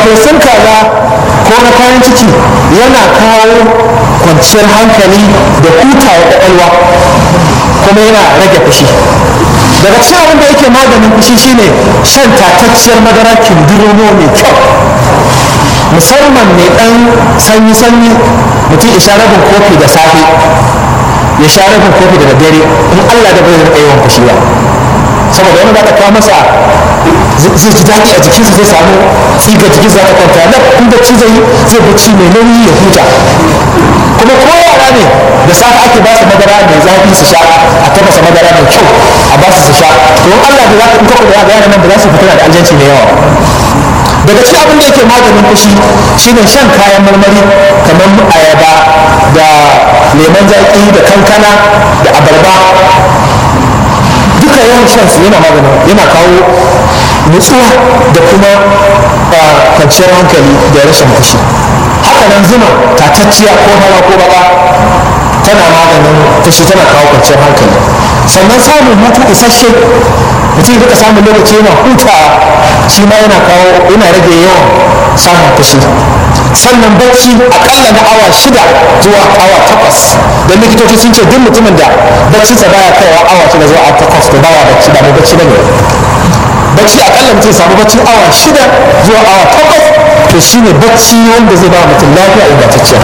farfesun kaza ko na kayan ciki yana kawo kwanciyar hankali da hutawa kwakwalwa kuma yana rage fushi daga cikin abin da yake maganin fushi shine shan tatacciyar madara kindirmo mai kyau musamman mai dan sanyi-sanyi mutum ya sha rabin kofi da safe ya sha rabin kofi da daddare in allah da bai rika yawan fushi ba saboda wani za ta kawo masa zai ji daɗi a jikinsa zai samu tsiga jikin za ta kwanta na in bacci zai zai bacci mai nauyi ya huta kuma ko yara ne da safe ake ba su madara mai zafi su sha a tafasa madara mai kyau a ba su su sha to in Allah da za ka in ka kula da yaran nan ba za su fitina da aljanci mai yawa daga cikin abin da yake maganin fushi shine shan kayan marmari kamar ayaba da lemon zaƙi da kankana da abarba duka yawan shan su yana maganin yana kawo nutsuwa da kuma kwanciyar hankali da rashin fushi haka nan zuma tatacciya ko hawa ko baka tana maganin fushi tana kawo kwanciyar hankali sannan samun hutu isasshe mutum duka samun lokaci yana hutawa shi ma yana kawo yana rage yawan samun fushi sannan bacci akalla na awa shida zuwa awa takwas don likitoci sun ce duk mutumin da baccinsa baya kaiwa awa shida zuwa awa takwas to baya bacci ba mai bacci ba ne bacci akalla mutum samu baccin awa shida zuwa awa takwas to shine bacci wanda zai ba mutum lafiya ingantacciya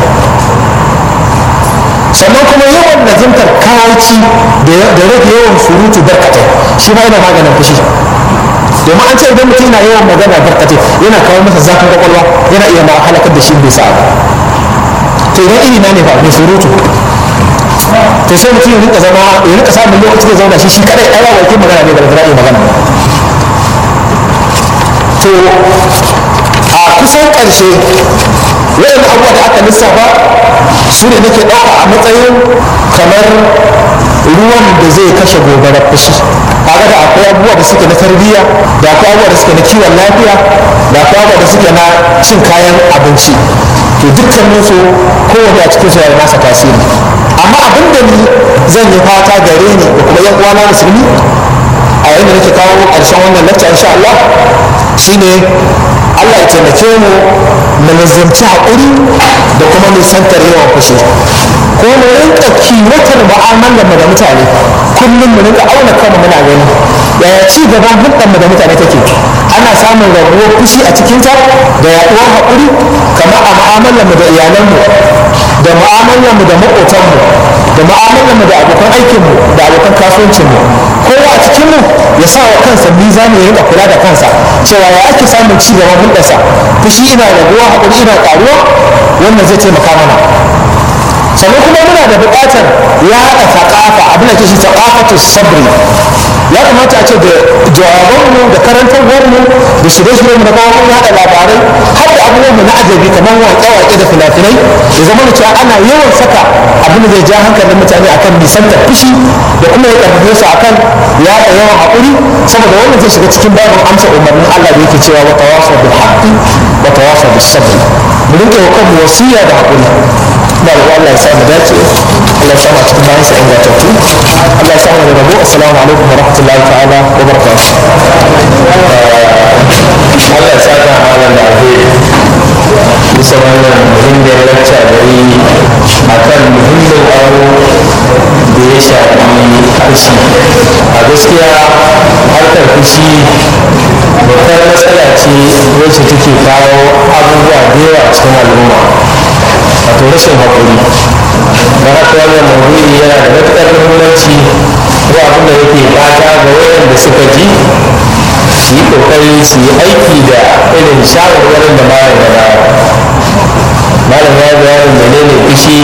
sannan kuma yawan nazimtar kawaici da rage yawan surutu barkatai shi ma yana maganin fushi domin an ce idan mutum yana yawan magana barkatai yana kawo masa zafin kwakwalwa yana iya ma halakar da shi bai sa to idan iri na ne ba mai surutu to sai mutum ya rika zama ya rika samun lokaci da zauna shi shi kadai ai ba ke magana ne ba da iya magana to a kusan ƙarshe wayan abubuwa da aka lissafa su ne nake ɗauka a matsayin kamar ruwan da zai kashe gobarar fushi kaga da akwai abubuwa da suke na tarbiyya da akwai abubuwa da suke na kiwon lafiya da akwai abubuwa da suke na cin kayan abinci to dukkanin su kowane a cikin su ya nasa tasiri amma abin da ni zan yi fata gare ni da kuma yan uwana musulmi a yayin da nake kawo ƙarshen wannan lecture insha Allah shine Allah ya taimake mu mu nazarci haƙuri da kuma nisantar yawan fushi ko mu rinka kiwatar mu'amalar mu da mutane kullum mu rinka auna kanmu muna gani yaya ci gaban hulɗar mu da mutane take ana samun rabuwar fushi a cikinta da yaɗuwar haƙuri kamar a mu'amalar mu da iyalanmu da mu'amalar mu da maƙotanmu da mu'amalar mu da abokan aikinmu da abokan kasuwancinmu kowa a cikinmu ya sa wa kansa mizani ya rinka kula da kansa cewa ya ake samun ci gaban hulɗarsa fushi ina raguwa haƙuri ina ƙaruwa wannan zai taimaka mana sannan kuma muna da buƙatar ya haɗa taƙafa abin da ke shi taƙafatu sabri ya kamata a ce da jawabanmu da karantarwarmu da shirye-shiryenmu na kawo mun haɗa labarai har da abubuwanmu na ajabi kamar waƙe-waƙe da fina-finai ya zama da cewa ana yawan saka abin da zai ja hankalin mutane akan nisantar fushi da kuma ya ƙarfafe su akan yaɗa yawan haƙuri saboda wannan zai shiga cikin babin amsa umarnin Allah da yake cewa wa tawasau bil haqqi wa tawasau bis sabr mu rinke wa kanmu wasiya da haƙuri da Allah ya sa mu dace Allah ya sa mu cikin bayan sa ingantattu Allah ya sa mu da rabo assalamu alaikum wa rahmatullahi ta'ala wa barakatuh Allah ya saka malam da alheri bisa wannan muhimmiyar lacca da yi a kan muhimmin abu da ya shafi fushi a gaskiya harkar fushi babbar matsala ce wacce take kawo abubuwa da yawa cikin al'umma wato rashin haƙuri da haka wannan maudu'i yana da matuƙar muhimmanci ko abin da yake fata ga wayanda suka ji su yi kokari su yi aiki da irin shawarwarin da malam ya bayar malam ya bayanin menene fushi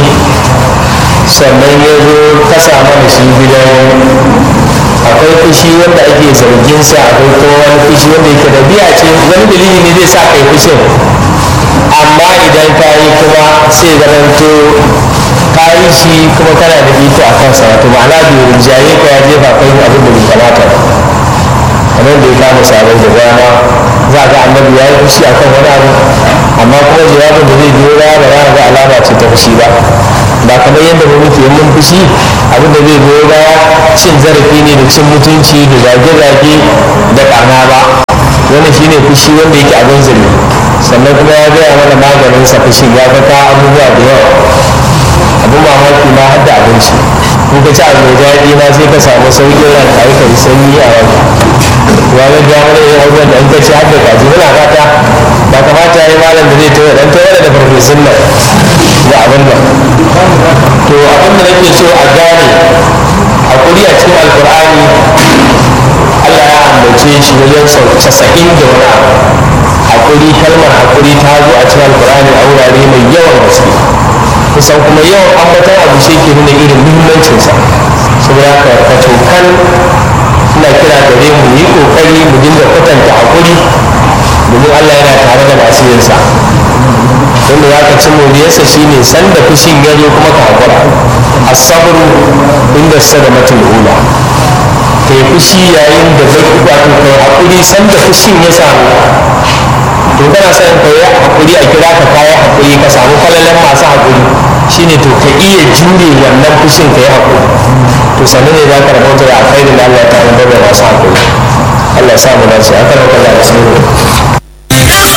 sannan ya zo kasa mana shi gidan akwai fushi wanda ake zargin sa akwai kuma wani fushi wanda yake da biya ce wani dalili ne zai sa kai fushin amma idan ka yi kuma sai zamanto ka yi shi kuma kana da iko a kansa wato ma'ana bai rinjaye ka ya jefa kai abin da bai kamata ba kamar da ya kama sabon da rana za ga annabi ya yi fushi akan wani abu amma kuma jawabin da zai biyo baya ba za ga alama ce ta fushi ba ba kamar yadda mu muke mun fushi abin da zai biyo baya cin zarafi ne da cin mutunci da zage-zage da ƙarna ba wannan shine fushi wanda yake abin zargi sannan kuma ya gaya mana maganin sa fushin ya ga abubuwa da yawa abin mamaki ma har da abinci in ka ci abu mai daɗi ma sai ka samu sauƙin ran ka yi kai sanyi a wani ya ga ga wani yin abubuwan da in ka ci har da kaji muna fata ba kamata ya yi malam da zai tawo dan tawo da farfesun nan da abin nan to abin da nake so a gane hakuri a cikin alkur'ani Allah ya ambace shi wajen sau casa'in da wani abu hakuri kalmar hakuri ta zo a cikin alkur'ani a wurare mai yawan gaske kusan kuma yawan ambatan abu shi ke nuna irin muhimmancinsa saboda haka ka cokan ina kira gare mu yi kokari mu dinga kwatanta hakuri domin Allah yana tare da masu yinsa wanda ya ka ci moriyarsa shine sanda fushin ya zo kuma ka hakura asabru inda sadamatul ula ka yi fushi yayin da zai wato kai hakuri sanda fushin ya samu to kana son ka yi hakuri a kira ka kayi hakuri ka samu falalan masu hakuri shine to ka iya jure wannan fushin ka yi hakuri to sannan ne za ka rabauta da alkhairin da Allah ta rubuta da masu hakuri Allah ya sa mu dace aka rauka da alkhairin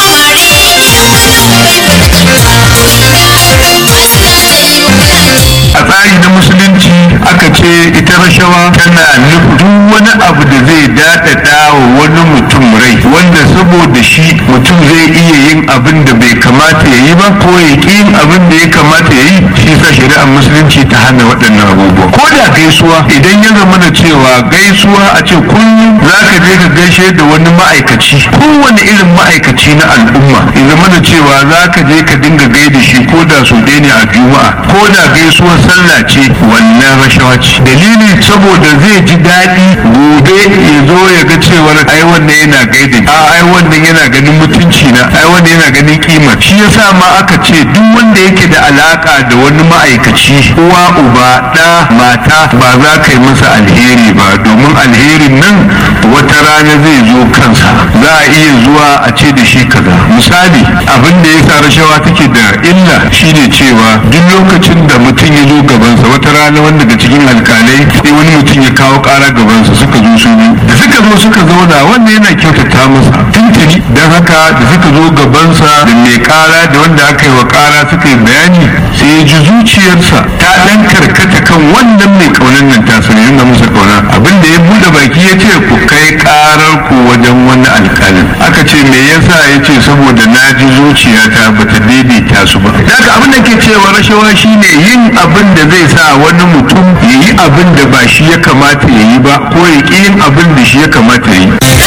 a tsari na musulunci aka ce ita rashawa tana nufin duk wani abu da zai daɗaɗa wa wani mutum rai wanda saboda shi mutum zai iya yin abin da bai kamata ya yi ba ko ya ƙi yin abin da ya kamata ya yi shi sa shari'ar musulunci ta hana waɗannan abubuwa ko da gaisuwa idan ya zama da cewa gaisuwa a ce kullum za ka je ka gaishe da wani ma'aikaci kowane irin ma'aikaci na al'umma ya zama da cewa za ka je ka dinga gaida shi ko da su ɗaya ne a juma'a ko da gaisuwar sallah ce wannan rashawa ce dalili saboda zai ji daɗi gobe ya zo ya ga cewar ai wannan yana gaida a ai wannan yana ganin mutunci na ai wannan yana ganin kima shi yasa ma aka ce duk wanda yake da alaka da wani ma'aikaci uwa uba ɗa mata ba za ka yi masa alheri ba domin alherin nan wata rana zai zo kansa za a iya zuwa a ce da shi kaza misali abin da yasa rashawa take da illa shine cewa duk lokacin da mutum ya zo gabansa wata rana wanda daga cikin alkalai sai wani mutum ya kawo kara gabansa suka zo su biyu da suka zo suka zauna wanda yana kyautata masa tuntuni don haka da suka zo gabansa da mai kara da wanda aka yi wa kara suka yi bayani sai ya ji zuciyarsa ta dan karkata kan wannan mai kaunan nan ta sani nuna masa kauna abin da ya bude baki ya ce ku kai karar ku wajen wani alkalin aka ce me yasa ya ce saboda na ji zuciyata bata daidaita su ba daga abin da ke cewa rashawa shine yin abin da zai sa wani mutum ya yi abin da ba shi ya kamata ya yi ba ko ya ƙi yin abin da shi ya kamata ya yi